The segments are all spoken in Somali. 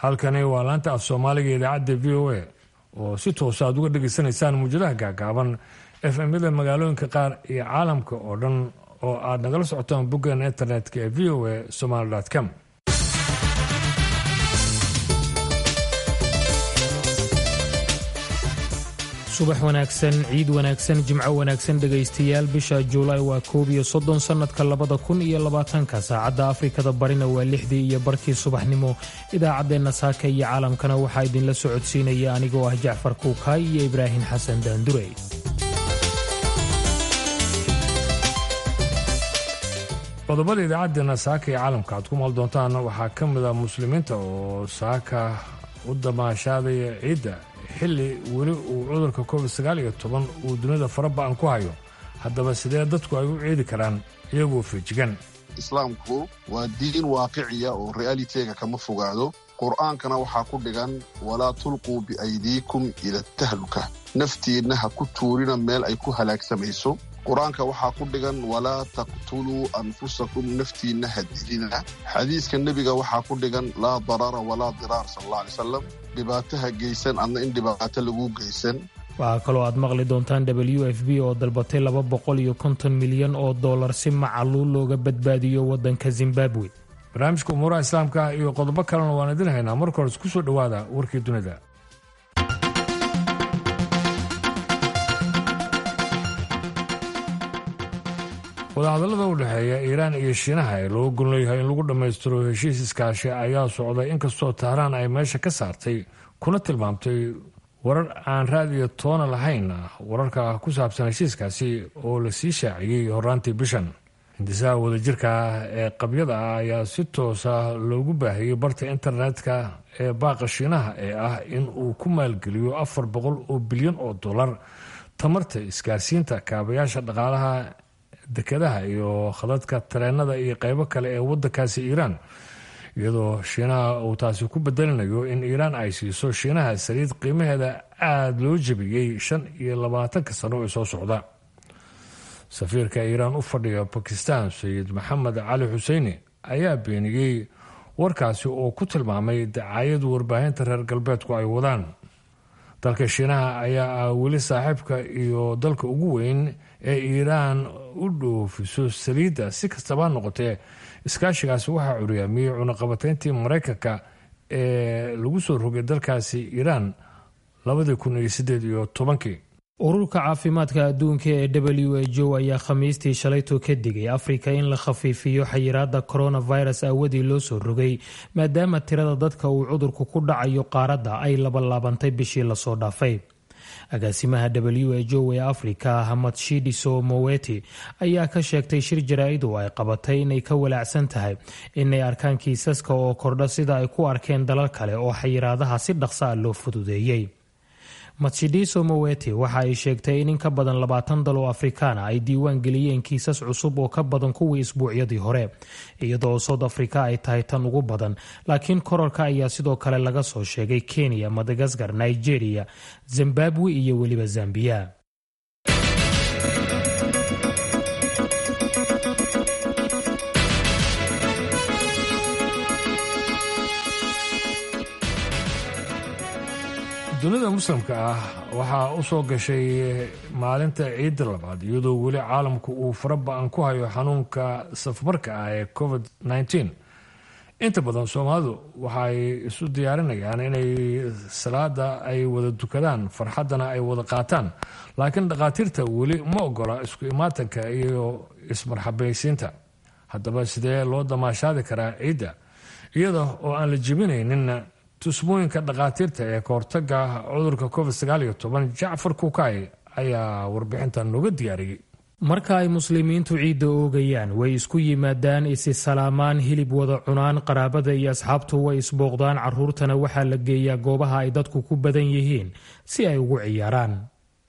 halkani waa laanta af soomaaliga idaacadda v o a oo si toosa aad uga dhegaysanaysaan muujadaha gaagaaban efmyada magaalooyinka qaar iyo caalamka oo dhan oo aad nagala socotaan boggeena internetka ee v o a somaly com subax wanaagsan ciid wanaagsan jimco wanaagsan dhegaystayaal bisha juulaay waa koob iyo soddon sannadka labada kun iyo labaatanka saacadda afrikada barina waa lixdii iyo barkii subaxnimo idaacaddeenna saaka iyo caalamkana waxaa idinla socodsiinaya anigoo ah jacfar kuukaay iyo ibraahim xasan daandurey qodobada idaacaddeena saaka iyo caalamka aad ku maal doontaan waxaa ka mid a muslimiinta oo saaka u damaashaadaya ciidda xilli weli uu cudurka covid sagaal iyo toban uu dunida faraba-an ku hayo haddaba sidee dadku ay u ciidi karaan iyagoo feejigan islaamku waa diin waaqiciya oo realitega kama fogaado qur'aankana waxaa ku dhigan walaa tulquu biaydiikum ila tahluka naftiinna ha ku tuurina meel ay ku halaagsamayso qur-aanka waxaa ku dhigan walaa taqtuluu anfusakum naftiinna ha dilina xadiiska nebiga waxaa ku dhigan laa darara walaa diraar sal alla alay salam dhibaato ha geysan adna in dhibaato lagu geysan waxaa kaloo aad maqli doontaan w f b oo dalbatay laba boqol iyo konton milyan oo dollar si macaluul looga badbaadiyo waddanka zimbabwe barnaamijka umuuraha islaamka iyo qodobo kalena waan idin haynaa marka hores ku soo dhowaada warkii dunida wadahadallada u dhexeeya iiraan iyo shiinaha ee loo gon leeyahay in lagu dhammaystiro heshiis iskaashi ayaa socday inkastoo tahraan ay meesha ka saartay kuna tilmaamtay warar aan raadiyo toona lahayn wararka ku saabsan heshiiskaasi oo la sii shaaciyey horaantii bishan hindisaha wadajirka ee qabyada ah ayaa si toosa loogu baahiyey barta internetka ee baaqa shiinaha ee ah in uu ku maalgeliyo afar boqol oo bilyan oo dollar tamarta isgaarsiinta kaabayaasha dhaqaalaha dekedaha iyo khadadka tareenada iyo qeybo kale ee wadankaasi iiraan iyadoo shiinaha uu taasi ku bedelinayo in iiraan ay siiso shiinaha saliid qiimaheeda aada loo jebiyey shan iyo labaatanka sano ee soo socda safiirka iiraan u fadhiya bakistan sayid maxamed cali xuseini ayaa beeniyey warkaasi oo ku tilmaamay dacaayad warbaahinta reer galbeedku ay wadaan dalka shiinaha ayaa ah weli saaxiibka iyo dalka ugu weyn ee iiraan u dhoofiso saliidda si kastaba noqotee iskaashigaasi waxaa curyaamiyey cunaqabateyntii maraykanka ee lagu soo rogay dalkaasi iiraan labadii kun iyo siddeed iyo tobankii ururka caafimaadka adduunka ee w h o ayaa khamiistii shalayto ka digay afrika in la khafiifiyo xayiraada coronavirus aawadii loo soo rogay maadaama tirada dadka uu cudurku ku dhacayo qaaradda ay labalaabantay bishii lasoo dhaafay agaasimaha w h o ee afrika hamadshidiso moweti ayaa ka sheegtay shir jaraa-id oo ay qabatay inay ka walaacsan tahay inay arkaan kiisaska oo kordha sida ay ku arkeen dalal kale oo xayiraadaha si dhaqsa a loo fududeeyey matshidiso moweti waxa ay sheegtay in in ka badan labaatan dal oo afrikaana ay diiwaan geliyeen kiisas cusub oo ka badan kuwii isbuucyadii hore iyadoo south africa ay tahay tan ugu badan laakiin korarka ayaa sidoo kale laga soo sheegay kenya madagaskar nigeria zimbabwe iyo weliba zambiya dunida muslimka ah waxaa u soo gashay maalinta ciidda labaad iyadoo weli caalamku uu faraba-an ku hayo xanuunka safmarka ah ee covid nteen inta badan soomaalidu waxaay isu diyaarinayaan inay salaada ay wada dukadaan farxaddana ay wada qaataan laakiin dhakhaatiirta weli ma ogola isku imaatanka iyo ismarxabaysiinta haddaba sidee loo damaashaadi karaa ciidda iyada oo aan la jebinaynin tusmooyinka dhakhaatiirta ee kahortaga cudurka covid sagaal iyo toban jacfar kukaay ayaa warbixintan nooga diyaariyey marka ay muslimiintu ciidda oogayaan way isku yimaadaan isi salaamaan hilib wada cunaan qaraabada iyo asxaabtu way isbooqdaan caruurtana waxaa la geeyaa goobaha ay dadku ku badan yihiin si ay ugu ciyaaraan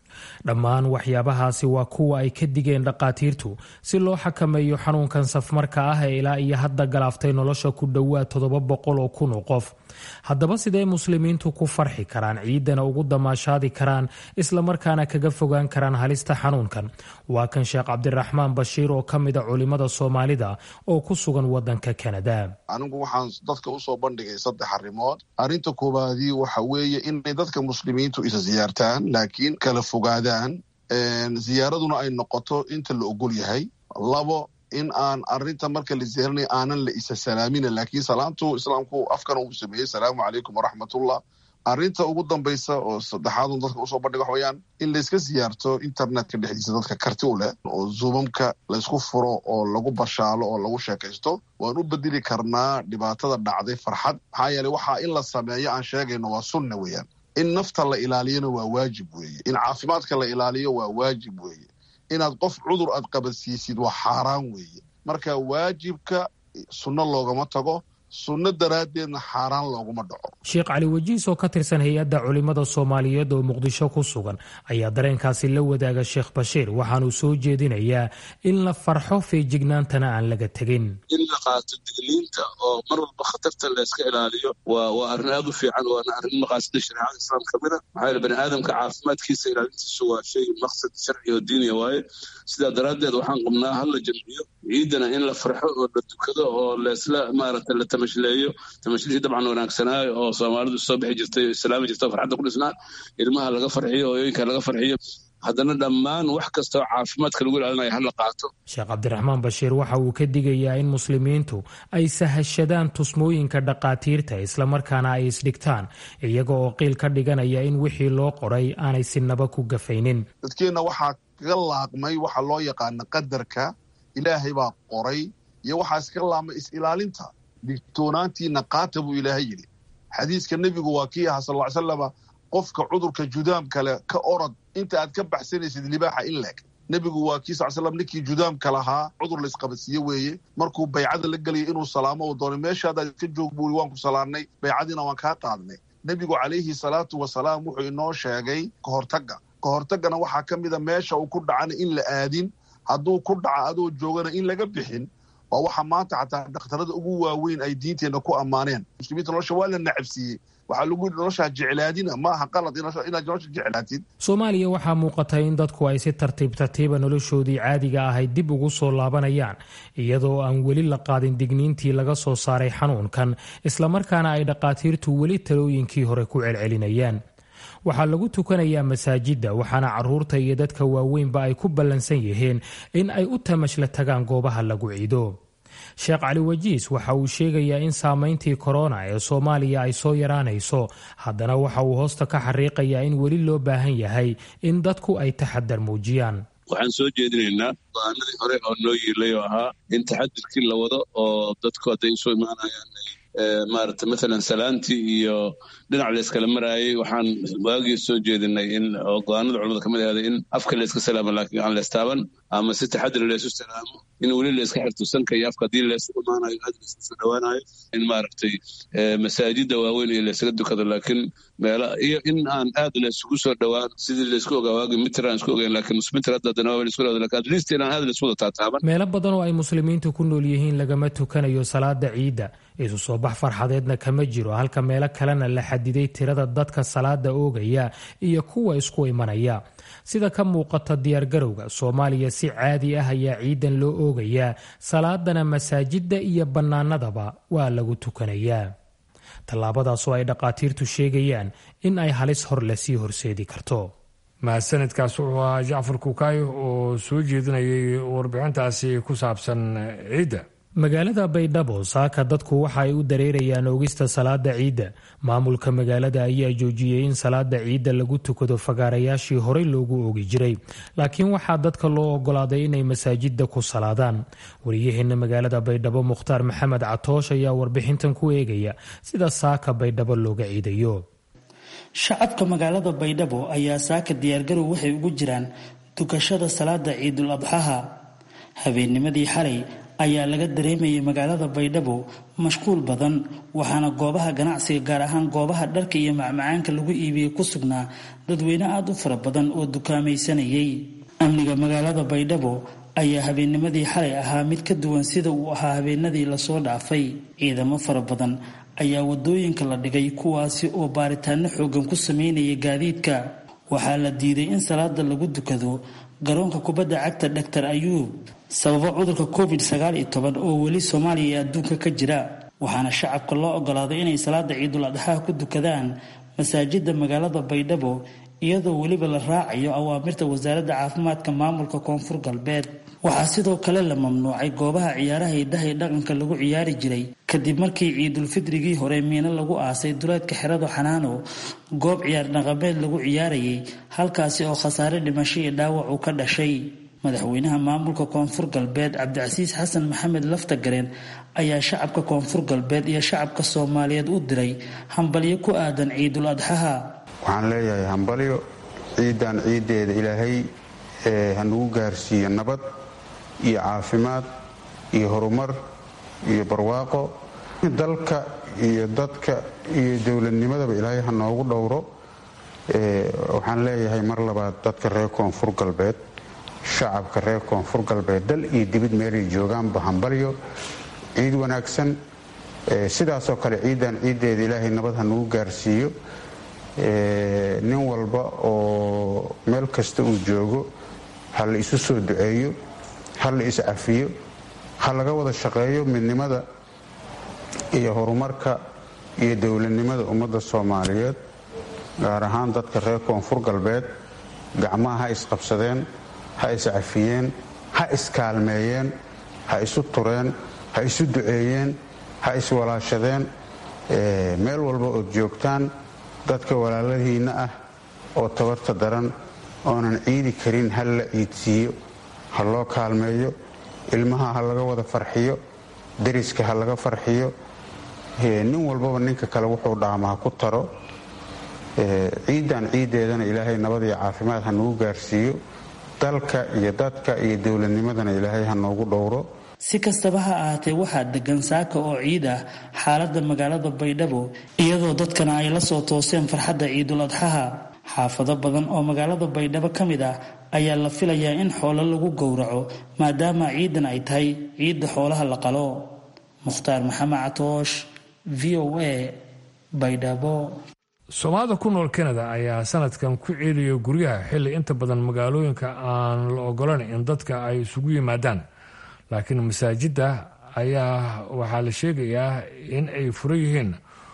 dhammaan waxyaabahaasi waa kuwa ay ka digeen dhaqaatiirtu si loo xakameeyo xanuunkan safmarka ah ee ilaa iyo hadda galaaftay nolosha ku dhowaad toddoba boqol oo kun oo qof haddaba sidee muslimiintu ku farxi karaan ciidana ugu damaashaadi karaan islamarkaana kaga fogaan karaan halista xanuunkan waa kan sheekh cabdiraxmaan bashiir oo ka mida culimada soomaalida oo ku sugan wadanka kanada anigu waxaan dadka usoo bandhigay saddex arrimood arrinta koowaadii waxa weeye inay dadka muslimiintu isa siyaartaan laakiin kala fogaadaan ziyaaraduna ay noqoto inta la ogol yahay labo in aan arinta marka la ziyaaranay aanan la isa salaamina laakiin salaamtu islaamku afkana uu sameeyey salaamu calaykum waraxmatullah arrinta ugu dambaysa oo saddexaadun dadka usoo bandhiga wax weyaan in layska siyaarto internetka dhexdiisa dadka karti u leh oo zuumamka laysku furo oo lagu bashaalo oo lagu sheekaysto waan u bedeli karnaa dhibaatada dhacday farxad maxaa yeeley waxaa in la sameeyo aan sheegayno waa sunna weeyaan in nafta la ilaaliyona waa waajib weeye in caafimaadka la ilaaliyo waa waajib weeye inaad qof cudur aad qabadsiisid waa xaaraan weeye marka waajibka sunno loogama tago sunno daraaddeedna xaaraan looguma dhaco sheekh cali wajiis oo ka tirsan hay-adda culimmada soomaaliyeed oo muqdisho ku sugan ayaa dareenkaasi la wadaaga sheekh bashiir waxaanuu soo jeedinayaa in la farxo feejignaantana aan laga tegin in la qaato digniinta oo mar walba khatarta layska ilaaliyo waa waa arrin aad u fiican waana arrin maqaasida shareecada islaam ka mid a maxaa yeele bani aadamka caafimaadkiisa ilaalintiisu waa shay maqsad sharci oo diiniya waaye sidaa daraaddeed waxaan qabnaa hal la jamciyo ciidana in la farxo oo la dukado oo laysla maaragtay la tamashleeyo tamashlishi dabcan wanaagsanaayo oo soomaalidu soo bixi jirtay islaami jirta farxadda ku dhisnaa ilmaha laga farxiyo hooyooyinka laga farxiyo haddana dhammaan wax kasta oo caafimaadka lagu ilaalinayo hala qaato sheekh cabdiraxmaan bashiir waxa uu ka digayaa in muslimiintu ay sahashadaan tusmooyinka dhaqaatiirta islamarkaana ay isdhigtaan iyaga oo qiil ka dhiganaya in wixii loo qoray aanay sinaba ku gafaynin dadkeenna waxaa kaga laaqmay waxa loo yaqaana qadarka ilaahay baa qoray iyo waxaa iskaga laaqmay is-ilaalinta digtoonaantiina qaata buu ilaahay yidhi xadiiska nebigu waa kii ahaa sal ly slama qofka cudurka judaam kale ka orod inta aad ka baxsanaysid libaaxa in leeg nebigu waa kii sal slam ninkii judaamka lahaa cudur laysqabadsiiye weeye markuu baycada la gelaya inuu salaamo uu doonay meeshaadaad ka joog buuri waan ku salaarnay baycadiina waan kaa qaadnay nebigu calayhi salaatu wasalaam wuxuu inoo sheegay kahortagga kahortaggana waxaa ka mida meesha uu ku dhacana in la aadin hadduu ku dhaca adoo joogana in laga bixin waa waxa maanta xataa dhakhtarada ugu waaweyn ay diinteenna ku ammaaneen muslimiinta nolosha waa la nacabsiiyey waxaa lagu yidhi noloshaa jeclaadina maaha qalad inaad nolosha jeclaatid soomaaliya waxaa muuqata in dadku ay si tartiib tartiiba noloshoodii caadiga ahayd dib ugu soo laabanayaan iyadoo aan weli la qaadin digniintii laga soo saaray xanuunkan islamarkaana ay dhaqaatiirtu weli talooyinkii hore ku celcelinayaan waxaa lagu tukanayaa masaajidda waxaana caruurta iyo dadka waaweynba ay ku ballansan yihiin in ay u tamashla tagaan goobaha lagu ciido sheekh cali wajiis waxa uu sheegayaa in saameyntii korona ee soomaaliya ay soo yaraanayso haddana waxa uu hoosta ka xariiqayaa in weli loo baahan yahay in dadku ay taxadar muujiyaan waxaan soo jeedinaynaa go-aanadii hore oo noo yiilay oo ahaa in taxadirkii la wado oo dadku hadday isu imaanayaan maarata maalan salaantii iyo dhinac layskala maraayay waxaan waagii soo jeedinay in oo go-aanada culamada kamid ahaaday in afka layska salaamo laakiin aan leystaaban ama si taxadir laysu salaamo in weli layska xirto sanka iyo afka haddii laysu imaanayo aad laysu soo dhawaanayo in maaragtay masaajida waaweyn iyo laysaga dukado laakiin meela iyo in aan aad laysugu soo dhowaan sidii laysku ogaa waagi mitir aan isku ogeyn laakiin nusmitir hadda haddana waa laysku dhawada lakin at least inaan aad laysu wada taataaban meelo badan oo ay muslimiintu ku nool yihiin lagama tukanayo salaada ciidda isu soo bax farxadeedna kama jiro halka meelo kalena la xadiday tirada dadka salaada oogaya iyo kuwa isku imanaya sida ka muuqata diyaargarowga soomaaliya si caadi ah ayaa ciidan loo oogayaa salaadana masaajidda iyo bannaanadaba waa lagu tukanayaa tallaabadaasoo ay dhaqaatiirtu sheegayaan in ay halis hor le sii horseedi karto mahadsanidkaas wuxuu ahaa jacfar kukaayo oo soo jeedinayay warbixintaasi ku saabsan ciidda magaalada baydhabo saaka dadku waxa ay u dareerayaan oogista salaada ciidda maamulka magaalada ayaa joojiyey in salaada ciidda lagu tukado fagaarayaashii horey loogu oogi jiray laakiin waxaa dadka loo ogolaaday inay masaajidda ku salaadaan wariyaheena magaalada baydhabo mukhtaar maxamed catoosh ayaa warbixintan ku eegaya sida saaka baydhabo looga ciidayo shacabka magaalada baydhabo ayaa saaka diyaargarow waxay ugu jiraan tukashada salaada ciidul adxaha habeennimadii xalay ayaa laga dareemayay magaalada baydhabo mashquul badan waxaana goobaha ganacsiga gaar ahaan goobaha dharka iyo macmacaanka lagu iibiyey ku sugnaa dadweyne aada u fara badan oo dukaamaysanayay amniga magaalada baydhabo ayaa habeennimadii xalay ahaa mid ka duwan sida uu ahaa habeenadii lasoo dhaafay ciidamo fara badan ayaa wadooyinka la dhigay kuwaasi oo baaritaano xoogan ku sameynaya gaadiidka waxaa la diiday in salaada lagu dukado garoonka kubadda cagta dhaktar ayuub sababo cudurka covid sagaal iyo toban oo weli soomaaliya iyo adduunka ka jira waxaana shacabka loo ogolaaday inay salaada ciidul adxaa ku dukadaan masaajida magaalada baydhabo iyadoo weliba la raacayo awaamirta wasaaradda caafimaadka maamulka koonfur galbeed waxaa sidoo kale la mamnuucay goobaha ciyaaraha hidaha ee dhaqanka lagu ciyaari jiray kadib markii ciidulfidrigii hore miino lagu aasay duleedka xerado xanaano goob ciyaar dhaqameed lagu ciyaarayay halkaasi oo khasaare dhimasho iyo dhaawac uu ka dhashay madaxweynaha maamulka koonfur galbeed cabdicasiis xasan maxamed laftagareen ayaa shacabka koonfur galbeed iyo shacabka soomaaliyeed u diray hambalyo ku aadan ciidul adxaha waxaan leeyahay hambalyo ciidan ciiddeeda ilaahay hanugu gaarsiiyo nabad iyo caafimaad iyo horumar iyo barwaaqo dalka iyo dadka iyo dowladnimadaba ilaahay ha noogu dhowro waxaan leeyahay mar labaad dadka reer koonfur galbeed shacabka reer koonfur galbeed dal iyo dibid meelay joogaanba hambalyo ciid wanaagsan sidaasoo kale ciidan ciiddeeda ilaahay nabad ha nagu gaarsiiyo nin walba oo meel kasta uu joogo ha la isu soo duceeyo ha la iscafiyo ha laga wada shaqeeyo midnimada iyo horumarka iyo dowladnimada ummadda soomaaliyeed gaar ahaan dadka reer koonfur galbeed gacmaha ha isqabsadeen ha iscafiyeen ha iskaalmeeyeen ha isu tureen ha isu duceeyeen ha iswalaashadeen meel walba ood joogtaan dadka walaaladiinna ah oo tabarta daran oonan ciidi karin ha la ciidsiiyo ha loo kaalmeeyo ilmaha ha laga wada farxiyo deriska ha laga farxiyo nin walbaba ninka kale wuxuu dhaama ha ku taro ciidan ciiddeedana ilaahay nabad iyo caafimaad ha nagu gaarsiiyo dalka iyo dadka iyo dowladnimadana ilaahay ha noogu dhowro si kastaba ha ahaatee waxaa degan saaka oo ciid ah xaaladda magaalada baydhabo iyadoo dadkana ay la soo tooseen farxadda ciidul adxaha xaafado badan oo magaalada baydhabo ka mid ah ayaa la filayaa in xoolo lagu gowraco maadaama ciidan ay tahay ciidda xoolaha la qalo mukhtaar maxamed catoosh v o a baydhabo soomaalida ku nool kanada ayaa sanadkan ku ceeliya guryaha xilli inta badan magaalooyinka aan la ogolayn in dadka ay isugu yimaadaan laakiin masaajidda ayaa waxaa la sheegayaa in ay furan yihiin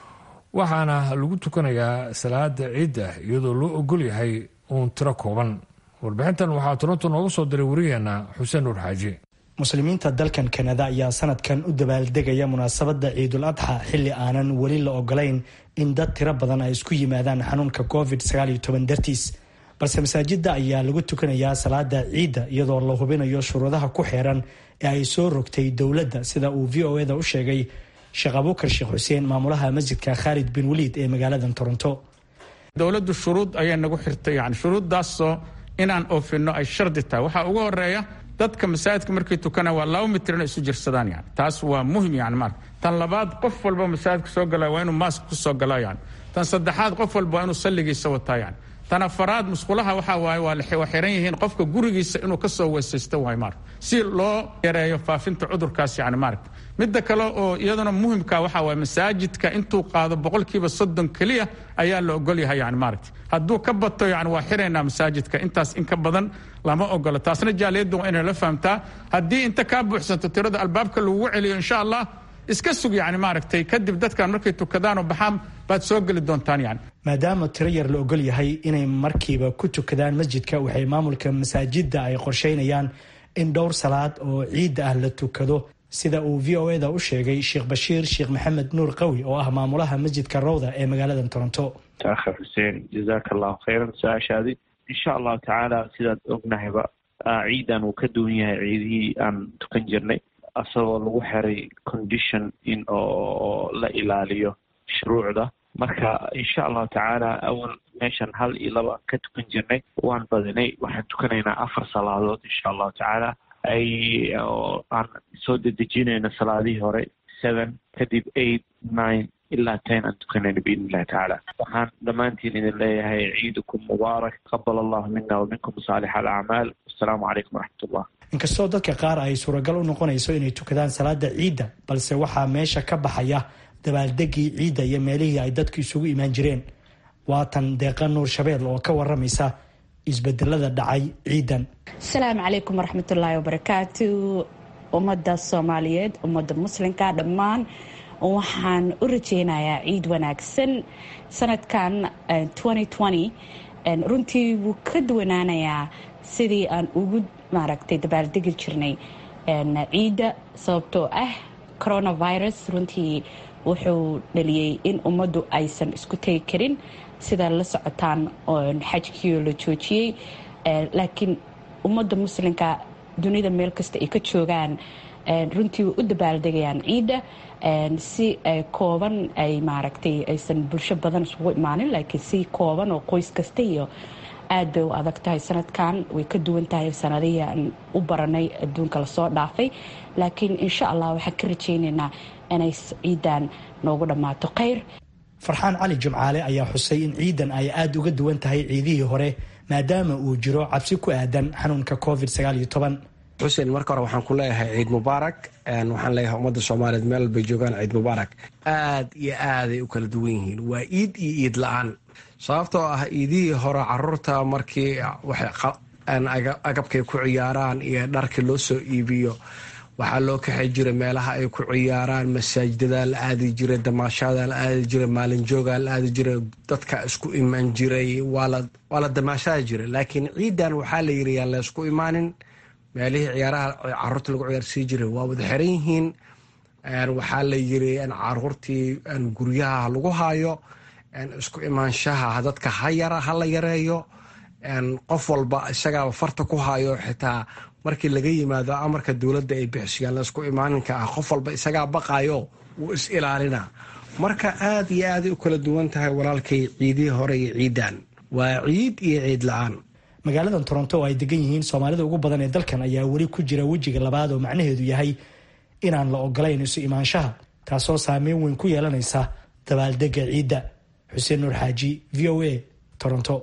waxaana lagu tukanayaa salaada ciidda iyadoo loo ogol yahay uun tiro kooban warbixintan waxaa toronto noogu soo diray wariyeenna xuseen nuur xaaji muslimiinta dalkan kanada ayaa sanadkan u dabaaldegaya munaasabadda ciidul adxa xilli aanan weli la ogolayn in dad tiro badan ay isku yimaadaan xanuunka covid dartiis balse masaajidda ayaa lagu tukanayaa salaada ciidda iyadoo la hubinayo shuruudaha ku xeeran ee ay soo rogtay dowladda sida uu v o eda u sheegay sheekh abuukar sheekh xuseen maamulaha masjidka khaalid bin waliid ee magaaladan toronto dowladdu shuruud ayaa nagu xirtay yani shuruuddaasoo inaan oofino ay shardi tahay waxaa ugu horeeya dadka masaajidka markay tukana waa laba mitrina isu jirsadaan yani taas waa muhim yani marka tan labaad qof walba masaajidka soo galaa waa inuu maask ku soo galaa yani tan saddexaad qof walba waa inuu salligiisa wataa yani tan afaraad musqulaha waxaa waaye waa xiran yihiin qofka gurigiisa inuu ka soo weysaysto waay marka si loo yareeyo faafinta cudurkaas yani maaragta midda kale oo iyaduna muhimka waxaa waaye masaajidka intuu qaado boqolkiiba soddon keliya ayaa la ogol yahay yani maaragta hadduu ka bato yani waa xiraynaa masaajidka intaas in ka badan lama ogolo taasna jaaliyaddu waa inay la fahamtaa haddii inta kaa buuxsanto tirada albaabka lagugu celiyo insha allah iska sug yani maaragtay kadib dadkan markay tukadaanoo baxaan baad soo geli doontaan yani maadaama tiro yar la ogol yahay inay markiiba ku tukadaan masjidka waxay maamulka masaajidda ay qorsheynayaan in dhowr salaad oo ciidda ah la tukado sida uu v o eda u sheegay sheekh bashiir sheekh maxamed nuur qawi oo ah maamulaha masjidka rawda ee magaalada toronto akhi xuseen jazaaka allahu khayran su-aashaadi insha allahu tacaala sidaad ognahayba ciidan uu ka duwan yahay ciidihii aan tukan jirnay asagoo lagu xiray condition in oo la ilaaliyo shuruucda marka insha allahu tacaala awal meeshan hal iyo laba aan ka tukan jirnay waan badinay waxaan tukanaynaa afar salaadood insha allahu tacaala ay aan soo dedejinayno salaadihii hore seven kadib eight nine ilaa ten aan tukanayno biidn illahi tacaala waxaan dhammaantiin idin leeyahay ciidukum mubaarak qabal allahu mina wa minkum saalix alacmaal wasalaamu calaykum waraxmat ullah inkastoo dadka qaar ay suuragal u noqonayso inay tukadaan salaada ciidda balse waxaa meesha ka baxaya dabaaldegii ciidda iyo meelihii ay dadku isugu imaan jireen waatan deeqa nuur shabeel oo ka waramaysa isbedelada dhacay ciidan asalaamu calaykum waraxmatullaahi wabarakaatu ummadda soomaaliyeed ummadda muslimka dhammaan waxaan u rajeynayaa ciid wanaagsan sanadkan runtii wuu ka duwanaanayaa sidii aan ugu maaragtay dabaaldegi jirnay ciidda sababtoo ah coronavirus runtii wuxuu dhaliyey in ummaddu aysan isku tegi karin sida la socotaan xajkii la joojiyey laakiin ummadda muslimka dunida meel kasta ay ka joogaan runtii way u dabaaldegayaan ciidda si kooban ay maaragtay aysan bulsho badan isugu imaanin laakiin si kooban oo qoys kasta iyo aad bay u adag tahay sanadkan way ka duwan tahay sanadihii aan u baranay adduunka lasoo dhaafay laakiin insha allah waxaan ka rajaynaynaa inay ciidan noogu dhammaato khayr farxaan cali jimcaale ayaa xusay in ciidan ay aada uga duwan tahay ciidihii hore maadaama uu jiro cabsi ku aadan xanuunka covid xuseen marka hore waxaan ku leeyahay ciid mubaarak waxaan leeyahay ummadda soomaaliyeed meel bay joogaan ciid mubaarak aad iyo aaday u kala duwan yihiin waa iid iyo iid la-aan sababtoo ah iidihii hore caruurta markii agabkay ku ciyaaraan iyo dharkii loo soo iibiyo waxaa loo kaxay jiray meelaha ay ku ciyaaraan masaajidada la aadi jiray damaashada la aadi jiray maalinjooga la aadi jiray dadka isku imaan jiray waa la damaashada jiray laakiin ciidan waxaa la yiri yaan la isku imaanin meelihii ciyaaraha caruurta lagu ciyaarsii jiray waa wada xiran yihiin waxaa la yiri caruurtii guryaha lagu haayo isku imaanshaha dadka ha la yareeyo qof walba isagaaba farta ku hayo xitaa markii laga yimaado amarka dowladda ay bixisiyaan laisku imaaninka ah qof walba isagaa baqayo wuu is ilaalina marka aad iyo aaday u kala duwan tahay walaalkay ciidihii hore iyo ciidan waa ciid iyo ciid la-aan magaaladan toronto oo ay degan yihiin soomaalida ugu badan ee dalkan ayaa weli ku jira wejiga labaad oo macnaheedu yahay inaan la ogolayn isu imaanshaha taasoo saameyn weyn ku yeelanaysa dabaaldega ciidda xuseen nuur xaaji v o a toronto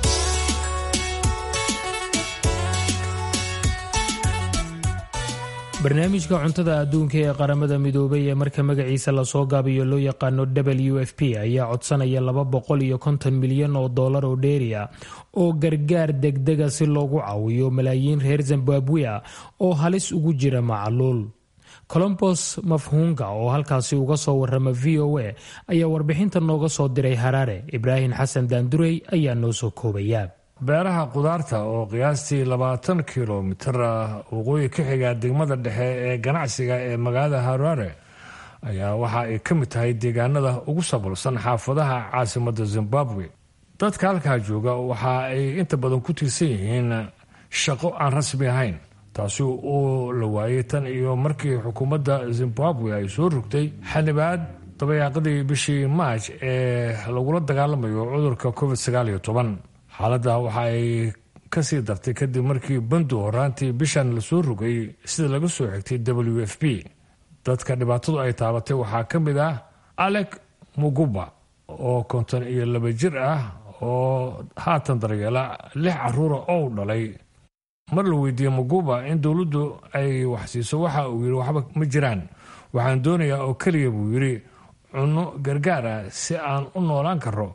barnaamijka cuntada adduunka ee qaramada midoobay ee marka magaciisa lasoo gaabiyo loo yaqaano w f p ayaa codsanaya laba boqol iyo konton milyan oo dollar oo dheeri ah oo gargaar degdega si loogu caawiyo malaayiin reer zimbabwe ah oo halis ugu jira macluul colombos mafhuunga oo halkaasi uga soo warama v o a ayaa warbixinta nooga soo diray haraare ibraahim xasan daandurey ayaa noo soo koobaya beeraha qudaarta oo qiyaastii labaatan kilomitir ah waqooyi ka xiga degmada dhexe ee ganacsiga ee magaalada harare ayaa waxa ay ka mid tahay deegaanada ugu sabolsan xaafadaha caasimadda zimbabwe dadka halkaa jooga waxa ay inta badan ku tiirsan yihiin shaqo aan rasmi ahayn taasi oo la waayay tan iyo markii xukuumadda zimbabwe ay soo rogtay xanibaad dabayaaqadii bishii maaj ee lagula dagaalamayo cudurka covid sagaal iyo toban xaaladda waxa ay ka sii dartay kadib markii bandu horaantii bishan lasoo rogay sida laga soo xigtay w f p dadka dhibaatadu ay taabatay waxaa ka mid ah alec muguba oo konton iyo laba jir ah oo haatan daryeela lix caruura oo dhalay mar la weydiiyey muguba in dowladdu ay waxsiiso waxa uu yidhi waxba ma jiraan waxaan doonayaa oo keliya buu yidhi cunno gargaar ah si aan u noolaan karo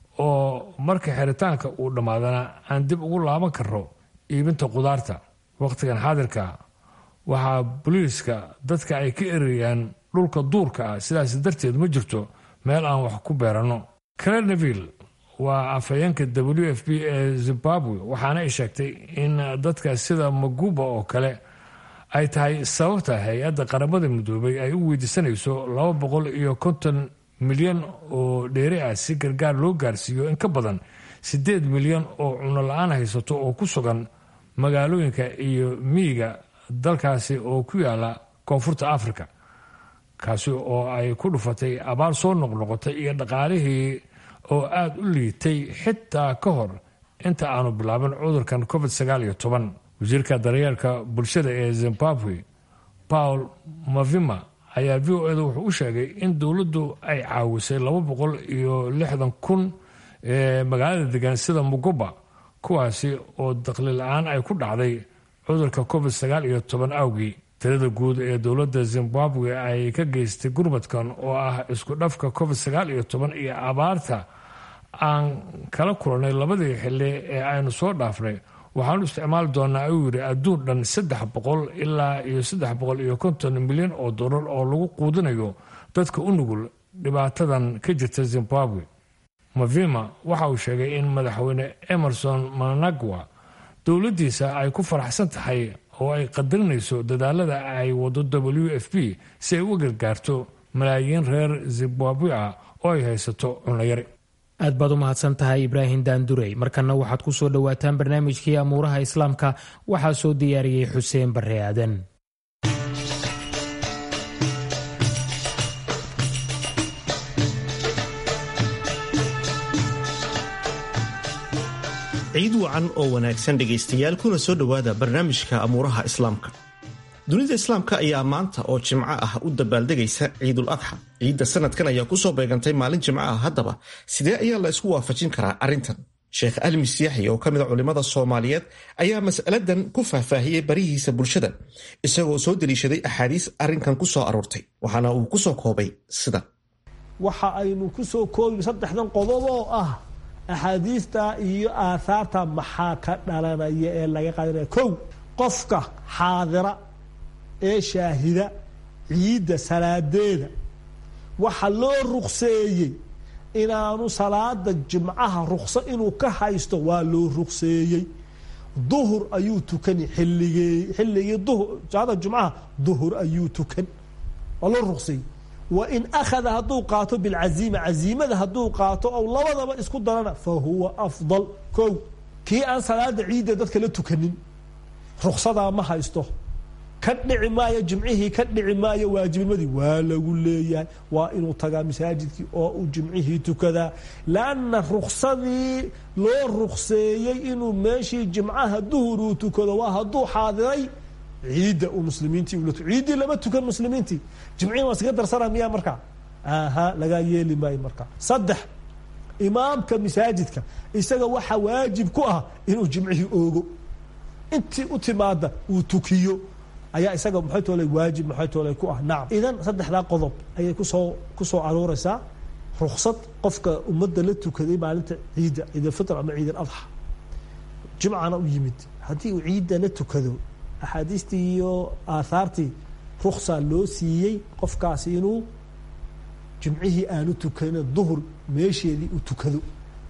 oo marka xiritaanka uu dhammaadana aan dib ugu laaban karo iibinta qudaarta wakhtigan xaadirka waxaa booliiska dadka ay ka erayaan dhulka duurka ah sidaas darteed ma jirto meel aan wax ku beeranno cleneville waa afhayeenka w f b ee zimbabwe waxaana ay sheegtay in dadka sida maguba oo kale ay tahay sababta hay-adda qaramada midoobay ay u weydiisanayso laba boqol iyo konton milyan oo dheeri ah si gargaar loo gaarsiiyo in ka badan siddeed milyan oo cuno la-aan haysato oo ku sugan magaalooyinka iyo miyiga dalkaasi oo ku yaala koonfurta africa kaasi oo ay ku dhufatay abaar soo noqnoqotay iyo dhaqaalihii oo aada u liitay xitaa ka hor inta aanu bilaabin cudurkan covid sagaal iyo toban wasiirka daryeelka bulshada ee zimbabwe paul mavima ayaa v o eda wuxuu u sheegay in dowladdu ay caawisay laba boqol iyo lixdan kun ee magaalada degan sida muguba kuwaasi oo daqli la-aan ay ku dhacday cudurka covid sagaal iyo toban awgii tirada guud ee dowladda zimbabwe ay ka geystay gurmadkan oo ah isku dhafka covid sagaal iyo toban iyo abaarta aan kala kulannay labadii xili ee aynu soo dhaafnay waxaanu isticmaali doonaa ayuu yidhi adduun dhan saddex boqol ilaa iyo saddex boqol iyo konton milyan oo dollar oo lagu quudinayo dadka u nugul dhibaatadan ka jirta zimbabwe mavima waxa uu sheegay in madaxweyne emerson managwa dowladdiisa ay ku faraxsan tahay oo ay qadarinayso dadaalada ay wado w f p si ay u gargaarto malaayiin reer zimbabwe ah oo ay haysato cunayari aad baad u mahadsan tahay ibraahim daandurey markanna waxaad ku soo dhowaataan barnaamijkii amuuraha islaamka waxaa soo diyaariyey xuseen barre aadan ciid wacan oo wanaagsan dhegaystayaal kuna soo dhowaada barnaamijka amuuraha islaamka dunida islaamka ayaa maanta oo jimco ah u dabaaldegaysa ciidul adxa ciidda sanadkan ayaa kusoo beegantay maalin jimco ah haddaba sidee ayaa la isku waafajin karaa arrintan sheekh almis yaxya oo ka mid a culimmada soomaaliyeed ayaa mas'aladan ku faahfaahiyey barihiisa bulshada isagoo soo deliishaday axaadiis arrinkan ku soo aroortay waxaana uu ku soo koobay sidan waxa aynu ku soo koobi saddexdan qodob oo ah axaadiista iyo aathaarta maxaa ka dhalanaya ee laga qaadanaya kow qofka xaadira ee shaahida ciidda salaadeeda waxa loo rukseeyey inaanu salaada jimcaha rukso inuu ka haysto waa loo rukseeyey duhur ayuu tukani xilligee xilligii duhur salaada jumcaha duhur ayuu tukan waa loo rukseeyey wain akhada hadduu qaato bilcaziima caziimada hadduu qaato ou labadaba isku darana fa huwa afdal kow kii aan salaada ciidda dadka la tukanin ruksadaa ma haysto ka dhici maayo jimcihii ka dhici maayo waajibnimadii waa lagu leeyahay waa inuu tagaa masaajidkii oo uu jimcihii tukadaa lanna ruksadii loo rukseeyey inuu meeshii jimcaha duhur uu tukado waa hadduu xaadiray ciidda uu muslimiintii ula ciiddii lama tukan muslimiintii jimcihii waa iskaga darsana miyaa markaa aha lagaa yeeli maayo markaa saddex imaamka masaajidka isaga waxaa waajib ku ah inuu jimcihii oogo intii u timaada uu tukiyo ayaa isaga maxay toole waajib maxay toole ku ah nacam idan saddexdaa qodob ayay kusoo kusoo arooreysaa ruksad qofka ummadda la tukaday maalinta ciidda ciidalfitr ama ciid aladxa jimcana u yimid haddii uu ciidda la tukado axaadiistii iyo aathaartii ruksa loo siiyey qofkaasi inuu jimcihii aanu tukanin duhur meesheedii u tukado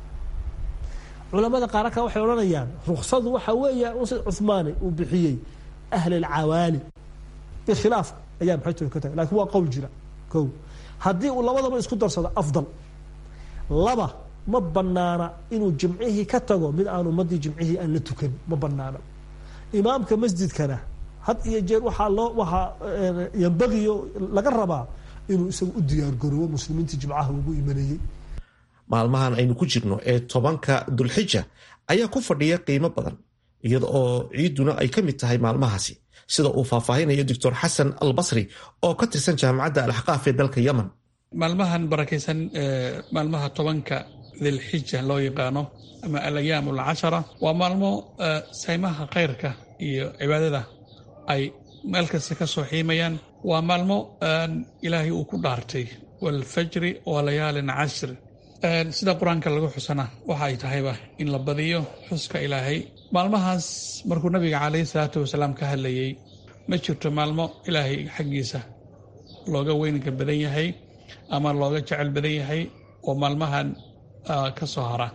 culamada qaar ka waxay odhanayaan ruksadu waxa weeya sida cuhmaani uu bixiyey ahl alcawaali bikhilaaf ayaa maxay tuli ka tagay lakin waa qowl jira ko haddii uu labadaba isku darsado afdal laba ma banaana inuu jimcihii ka tago mid aan ummadii jimcihii aan la tukan ma banaana imaamka masjidkana had iyo jeer waxaa loo waxaa yambagiyo laga rabaa inuu isaga u diyaargaroobo muslimiintii jimcaha ugu imanayey maalmahan aynu ku jirno ee tobanka dulxija ayaa ku fadhiya qiimo badan iyada oo ciidduna ay ka mid tahay maalmahaasi sida uu faahfaahinayo doctor xasan al basri oo ka tirsan jaamacadda alxaqaaf ee dalka yemen maalmahan barakaysan maalmaha tobanka dilxija loo yaqaano ama alayaam alcashara waa maalmo saymaha khayrka iyo cibaadada ay meel kasta ka soo xiimayaan waa maalmo ilaahay uu ku dhaartay waalfajri wa layaalin cashr sida qur-aanka lagu xusana waxa ay tahayba in la badiyo xuska ilaahay maalmahaas markuu nabiga calayhi salaatu wasalaam ka hadlayey ma jirto maalmo ilaahay xaggiisa looga weynka badan yahay ama looga jecel badan yahay oo maalmahan ka soo hara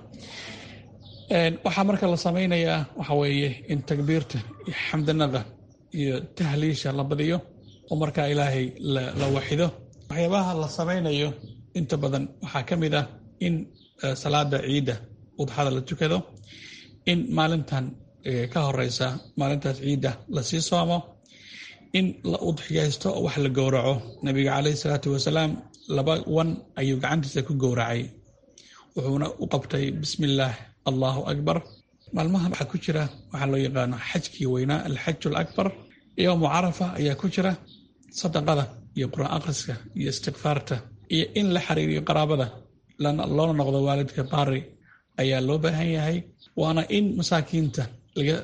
waxaa marka la samaynayaa waxa weeye in takbiirta iyo xamdanada iyo tahliisha la badiyo oo markaa ilaahay la waxido waxyaabaha la samaynayo inta badan waxaa ka mid ah in salaada ciidda udxada la tukado in maalintan ka horeysa maalintaas ciidda lasii soomo in la udxiyaysto wax la gowraco nabiga caleyhi salaatu wasalaam laba wan ayuu gacantiisa ku gowracay wuxuuna u qabtay bismi illaah allahu akbar maalmaha waxaa ku jira waxaa loo yaqaano xajkii weynaa alxaju alakbar yowmu carafa ayaa ku jira sadaqada iyo qur-aan akhriska iyo istikfaarta iyo in la xiriiriyo qaraabada loona noqdo waalidka baari ayaa loo baahan yahay waana in masaakiinta laga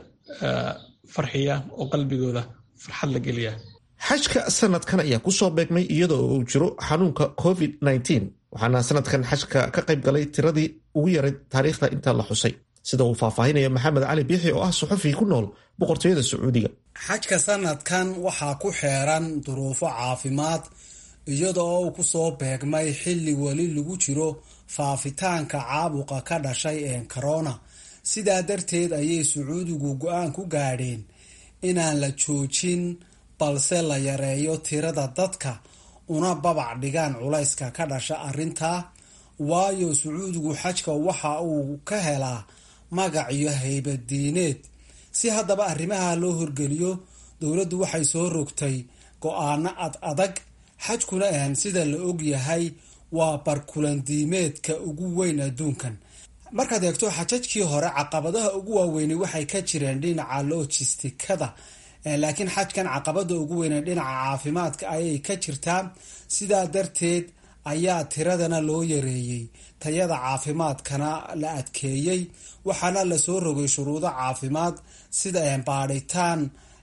farxiya oo qalbigooda farxad la geliya xajka sanadkan ayaa kusoo beegmay iyadoo uu jiro xanuunka covid waxaana sanadkan xajka ka qayb galay tiradii ugu yarayd taariikhda inta la xusay sida uu faahfaahinayo maxamed cali biixi oo ah suxufi ku nool boqortooyada sacuudiga xajka sanadkan waxaa ku xeeran duruufo caafimaad iyadoo uu kusoo beegmay xilli weli lagu jiro faafitaanka caabuqa ka dhashay ee corona sidaa darteed ayay sacuudigu go-aan ku gaadheen inaan la joojin balse la yareeyo tirada dadka una babac dhigaan culayska ka dhasha arrintaa waayo sacuudigu xajka waxa uu ka helaa magac iyo haybadiineed si haddaba arrimaha loo horgeliyo dowladdu waxay soo rogtay go-aano ad adag xajkuna ahan sida la og yahay waa barkulandiimeedka ugu weyn adduunkan markaad eegto xajajkii hore caqabadaha ugu waaweyni waxay ka jireen dhinaca logistikada laakiin xajkan caqabada ugu weyne dhinaca caafimaadka ayay ka jirtaa sidaa darteed ayaa tiradana loo yareeyey tayada caafimaadkana la adkeeyey waxaana lasoo rogay shuruudo caafimaad sida baadhitaan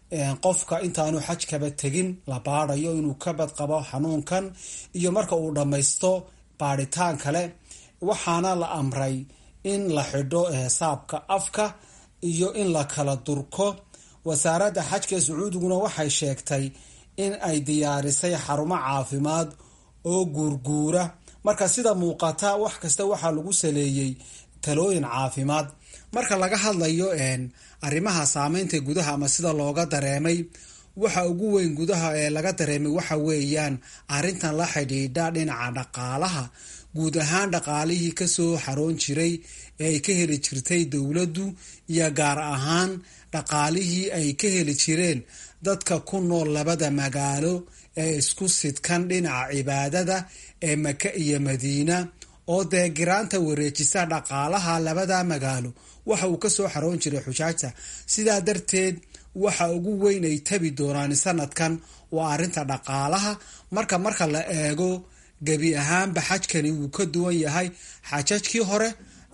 qofka intaanu xajkaba tegin la baadayo inuu ka badqabo xanuunkan iyo marka uu dhammaysto baadhitaan kale waxaana la amray in la xidho heesaabka afka iyo in la kala durko wasaaradda xajka sacuudiguna waxay sheegtay in ay diyaarisay xarumo caafimaad oo guurguura marka sida muuqata wax kasta waxaa lagu saleeyey talooyin caafimaad marka laga hadlayo arrimaha saameynta gudaha ama sida looga dareemay waxa ugu weyn gudaha ee laga dareemay waxa weeyaan arrintan la xidhiidha dhinaca dhaqaalaha guud ahaan dhaqaalihii kasoo xaroon jiray ee ay ka heli jirtay dowladdu iyo gaar ahaan dhaqaalihii ay ka heli jireen dadka ku nool labada magaalo ee isku sidkan dhinaca cibaadada ee maka iyo madiina oo dee giraanta wareejisa dhaqaalaha labada magaalo waxa uu kasoo xaroon jiray xujaajta sidaa darteed waxa ugu weyn ay tabi doonaan sanadkan waa arrinta dhaqaalaha marka marka la eego gebi ahaanba xajkani wuu ka duwan yahay xajajkii hore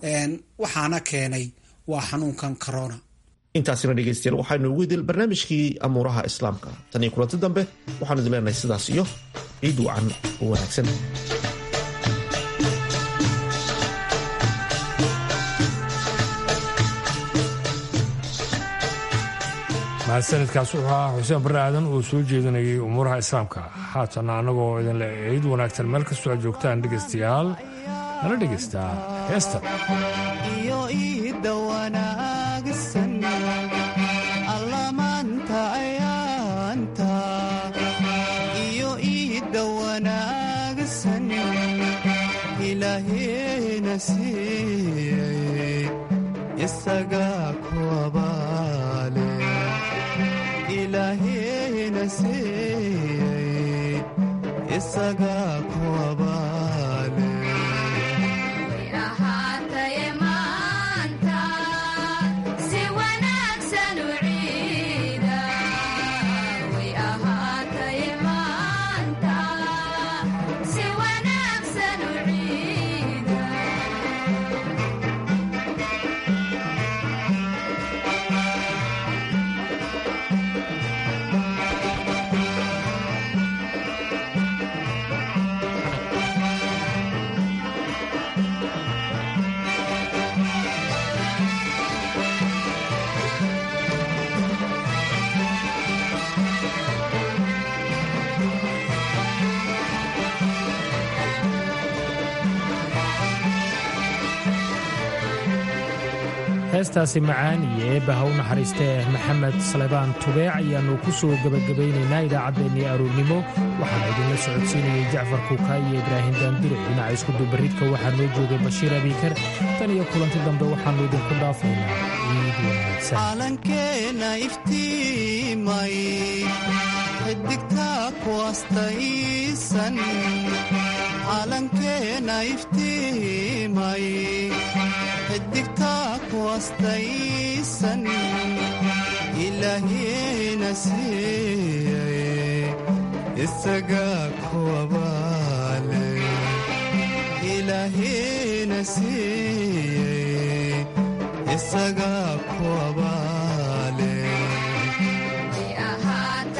waxaana keenay waa xanuunkan corona intaasina dhegaystayaal waxaynu ugu idil barnaamijkii amuuraha islaamka tan iyo kulanti dambe waxaanu idin leenahay sidaas iyo ciid wacan oo wanaagsan mahadsanidkaas wuxuu ahaa xuseen barre aadan oo soo jeedinayay umuuraha islaamka haatana annagoo idinle ciid wanaagsan meel kastoo aad joogtaan dhegaystayaal nala dhegaystaa heesta iyo iidda wanaagsan allamaanta ayaanta iyo iidda wanaagsan ilaaheena siiyey isagaa ku abaale ilaahena siiyey isagaa ku abaale heestaasi macaan iyo eebba ha u naxariistee maxamed salebaan tubeec ayaannu ku soo gebagabaynaynaa idaacaddeenii aroornimo waxaana idinla socodsiinayay jacfar kuuka iyo ibraahim daandure dhinaca iskudubaridka waxaa noo joogay bashiir abiikar tan iyo kulanti dambe waxaannu idinku dhaafaynaa ciid wanaagsan calankeena iftiimay xidigtaa ku astaysan calankeena iftiimay xidigtaa ku astaysan ilaahina siiyey isagaa ku abaale ilaahina siiyey isagaa ku abaale